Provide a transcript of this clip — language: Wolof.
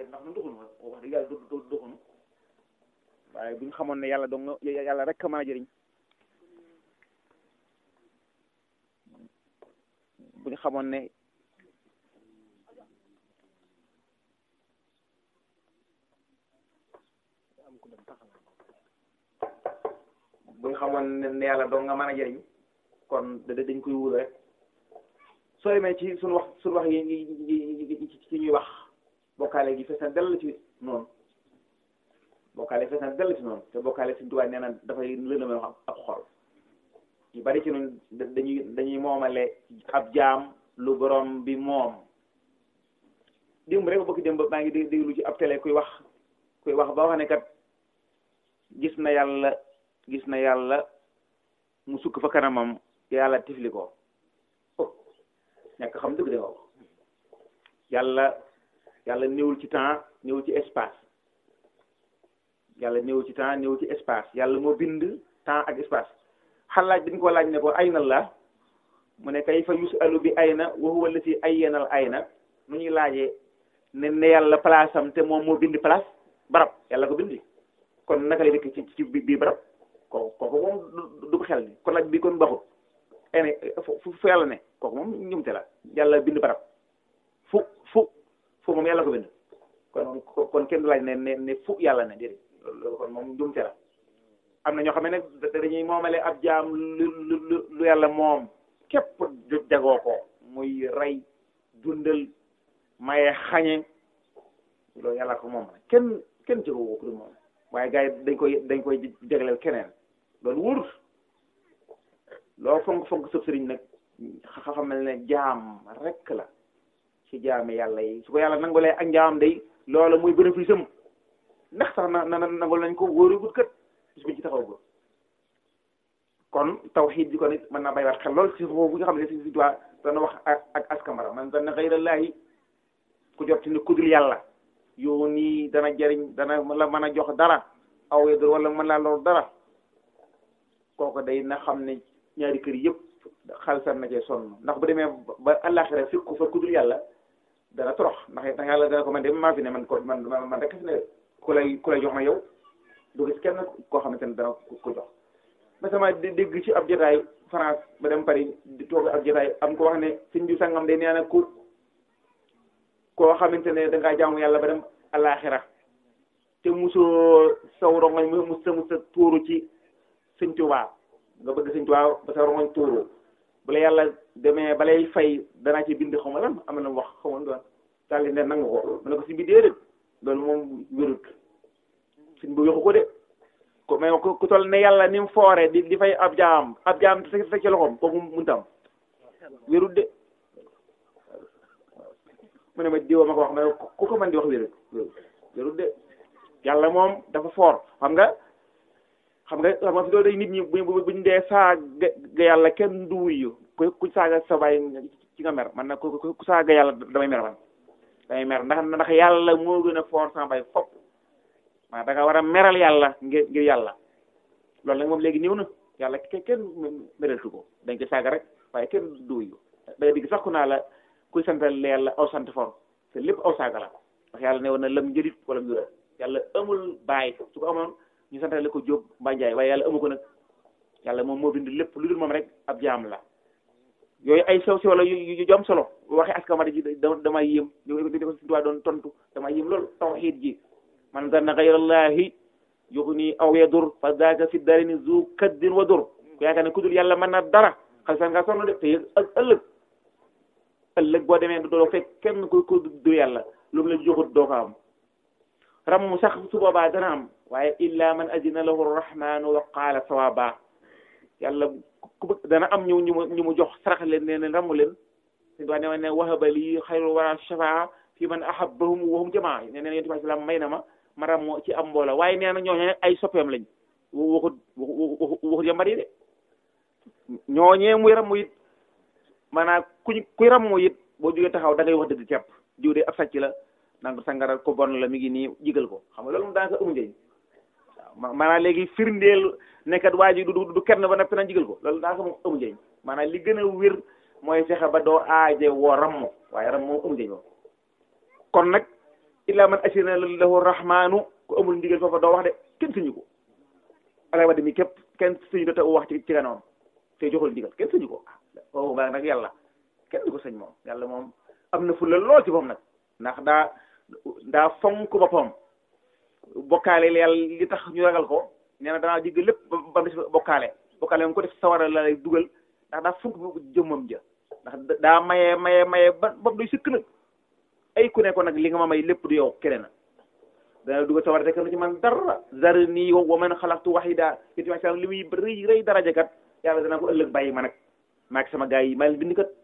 waaye ndax nu doxunu wax dëgg yàlla du doxunu waaye bu ñu xamoon ne yàlla dong yàlla rek a mën a jëriñ bu ñu xamoon ne bu ñu xamoon ne yàlla dong nga mën a jëriñ kon dañ koy wóolu rek soo demee ci suñu wax suñu wax yi ci ñuy wax bokkaale gi fees na dell ci noonu bokkaale fees na dell ci noonu te bokkaale Sëriñ Tuubaa nee na dafay lëndëmal wax ab xol ñu bari ci noonu dañuy dañuy moomale ab jaam lu borom bi moom démb rek bokki démb maa ngi déglu ci ab télé kuy wax kuy wax ba wax ne kat gis na yàlla gis na yàlla mu sukk fa kanamam yàlla tifli ko ñàkk xam dëgg de wax yàlla yàlla néewul ci temps néewul ci espace yàlla néewul ci temps néewul ci espace yàlla moo bind temps ak espace xalaaj dañ ko laaj ne ko ayna la mu ne kay fa yusalu bi ayna wa huwa allati ayyanal ayna nu ñuy laajee ne ne yàlla place am te moom moo bind place barab yàlla ko bindi kon naka lay dëkk ci ci bii barab kooku kooku moom du ko xel ni kon laaj bi kon baxut ene fu fu yàlla ne kooku moom ñumte la yàlla bind barab fu fu fu moom yàlla ko bind kon kon kenn du laaj ne ne ne fu yàlla ne déedéet loolu kon moom ñumte la am na ñoo xam ne nag dañuy moomale ab jaam lu lu lu yàlla moom képp jagoo ko muy rey dundal maye xañe loolu yàlla ko moom kenn kenn jagoo ko du moom waaye gars yi dañ koy dañ koy jagleel keneen loolu wóorut loo fonk fonk sëb sëriñ nag xamal ne jaam rek la ci jaami yàlla yi su ko yàlla nangulee ak njaam day loola muy bénéfice am ndax sax na na nangul nañ ko wóoru gut kët bis buñ ci taxaw ko kon tawxiid bi kon it mën naa bàyyiwaat xel lool ci foofu nga xam ne si si doit dana wax ak ak askamara man dana xayrallaahi ku jot ni kudul yàlla yow nii dana jëriñ dana la mën a jox dara aw yedur wala mën laa lor dara kooku day na xam ne ñaari kër yëpp xalsal na cee sonn ndax bu demee ba àllaaxira fikku fa kudul yàlla dana torox ndax ndax yàlla dana ko man de maa fi ne man ko man man rek fi ne ku lay ku lay jox na yow du gis kenn koo xamante ne dana ko jox ma sama dégg ci ab jotaay France ba dem Paris di toog ab jotaay am ko wax ne sëñ bi sangam day nee na ku koo xamante ne dangaa jaamu yàlla ba dem àllaaxira te musoo saw rongoñ mu musa musa tuuru ci sëñ Tuubaa nga bëgg sëñ Tuubaa ba sa rongoñ tuuru bu la yàlla demee balay fay danaa ci bind xaw ma lan am na wax xaw ma doon daal di ne nangu ko mu ne ko si bi déedéet loolu moom wérut sëñ bu yoxu ko de ko mais ku toll ne yàlla ni mu foore di di fay ab jaam ab jaam te sa ci loxoom kooku mun tam wérut de mu ne ma diwa ma ko wax ma ne ku ko mën di wax wérut wérut de yàlla moom dafa foor xam nga xam nga xam nga fi doo day nit ñi bu buñ dee saaga yàlla kenn du wuyu ku ku saaga sa baay ci nga mer man nag ku ku saaga yàlla damay mer man damay mer ndax ndax yàlla moo gën a foor sama baay fop maa da nga war a meral yàlla ngir ngir yàlla loolu nag moom léegi ñëw na yàlla kenn meraltu ko dañ ko saaga rek waaye kenn du wuyu da nga digg sax ku naa la kuy santal yàlla aw sant for te lépp aw saaga la ndax yàlla ne woon na lam njërit wala njura yàlla amul baay su ko amoon ñu santale ko Jóob mbaa Njaay waaye yàlla amu ko nag yàlla moom moo bind lépp lu dul moom rek ab jaam la yooyu ay sew sew la yu yu jom solo waxee askamara ji damay yéem di ko si doon tontu damay yéem loolu tawxiid ji man zanna gayrallahi yuxni aw yadur fa daaka fi darini zu kaddin wa dur ku yaakaar ne ku dul yàlla mën na dara xalisan nga sonn de te ëllëg ëllëg boo demee doo fekk kenn ku ku du yàlla lu mu la joxut doo ko am ram sax su boobaa dana am waaye illa man adina lahu rahmanu wa qaala sawaba yàlla ku bëgg dana am ñu ñu mu ñu mu jox sarax leen ne leen ramu leen si doon ne ne wahaba lii xayru wara shafaa fi man ahabbahum wa hum jamaa ne neen yonent bi sallam may na ma ma ram ci am mbooloo waaye nee na ñooñu ay soppeem lañ waxut waxut yambar yi de ñooñee muy ramu it maanaam kuñ kuy ramu it boo jógee taxaw da ngay wax dëgg kepp jiw de ab sàcc la nanga sangaral ko bon la mi ngi nii jigal ko xam nga loolu moom daanaka amu njëriñ waaw maanaam léegi firndeel nekkat waa ji du du kenn ba noppi naan jigal ko loolu daanaka moom amu njëriñ maanaam li gën a wér mooy fexe ba doo aaje woo ramm waaye ram moom amu njëriñ moom kon nag illa man asina lahu rahmanu ku amul ndigal foofa doo wax de kenn suñu ko alay wa mi képp kenn suñu do te wax ci ci ganoom te joxul ndigal kenn suñu ko waaw nga nag yàlla kenn du ko sëñ moom yàlla moom am na fulla lool ci moom nag ndax daa daa fonk boppam bokkaale yàlla li tax ñu ragal ko nee na danaa jégg lépp ba mu des bokkaale bokkaale moom ko def sawara la lay dugal ndax daa fonk jëmmam ja ndax daa maye maye maye ba ba doy sëkk nag ay ku ne ko nag li nga ma may lépp du yow keneen dana dugal sawara te kenn ci man dara zarni wa man xalaqtu wahida yéen li muy rëy rëy daraja kat yàlla danaa ko ëllëg bàyyi ma nag maa sama gars yi maa leen bind kat